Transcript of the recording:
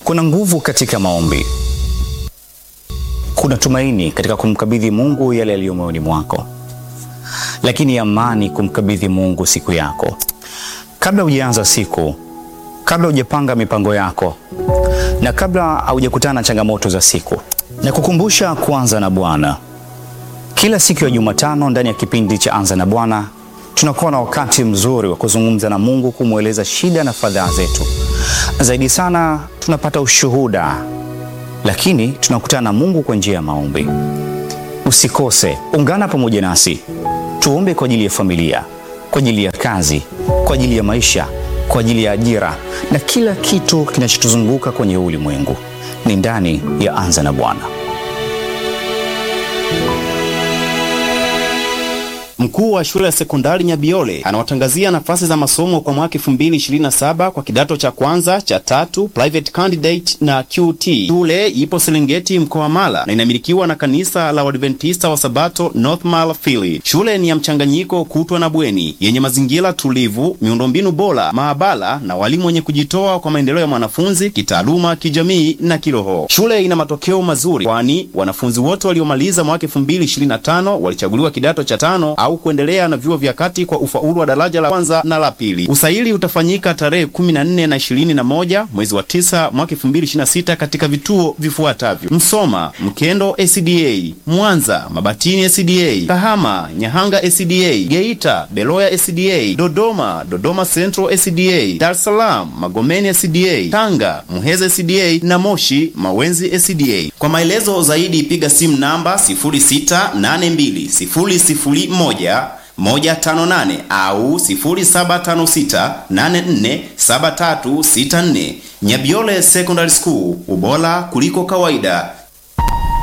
Kuna nguvu katika maombi, kuna tumaini katika kumkabidhi Mungu yale yaliyo moyoni mwako, lakini amani kumkabidhi Mungu siku yako. Kabla hujaanza siku, kabla hujapanga mipango yako, na kabla haujakutana na changamoto za siku, na kukumbusha kuanza na Bwana. Kila siku ya Jumatano ndani ya kipindi cha Anza na Bwana tunakuwa na wakati mzuri wa kuzungumza na Mungu, kumweleza shida na fadhaa zetu. Zaidi sana tunapata ushuhuda, lakini tunakutana na Mungu kwa njia ya maombi. Usikose, ungana pamoja nasi tuombe kwa ajili ya familia, kwa ajili ya kazi, kwa ajili ya maisha, kwa ajili ya ajira na kila kitu kinachotuzunguka kwenye ulimwengu. Ni ndani ya Anza na Bwana. Mkuu wa shule ya sekondari Nyabiole anawatangazia nafasi za masomo kwa mwaka 2027 kwa kidato cha kwanza cha tatu, private candidate na QT. Shule ipo Serengeti mkoa wa Mara na inamilikiwa na kanisa la Waadventista wa Sabato North Mara Fili. Shule ni ya mchanganyiko kutwa na bweni yenye mazingira tulivu, miundombinu bora, maabara na walimu wenye kujitoa kwa maendeleo ya mwanafunzi kitaaluma, kijamii na kiroho. Shule ina matokeo mazuri, kwani wanafunzi wote waliomaliza mwaka 2025 walichaguliwa kidato cha tano au kuendelea na vyuo vya kati kwa ufaulu wa daraja la kwanza na la pili. Usaili utafanyika tarehe 14 na 21 mwezi wa 9 mwaka 2026 katika vituo vifuatavyo: Msoma, Mkendo SDA, Mwanza, Mabatini SDA, Kahama, Nyahanga SDA, Geita, Beloya SDA, Dodoma, Dodoma Central SDA, Dar es Salaam, Magomeni SDA, Tanga, Muheza SDA na Moshi, Mawenzi SDA. Kwa maelezo zaidi piga simu namba 06820001 158 au 0756847364. Nyabiole Secondary School, ubora kuliko kawaida.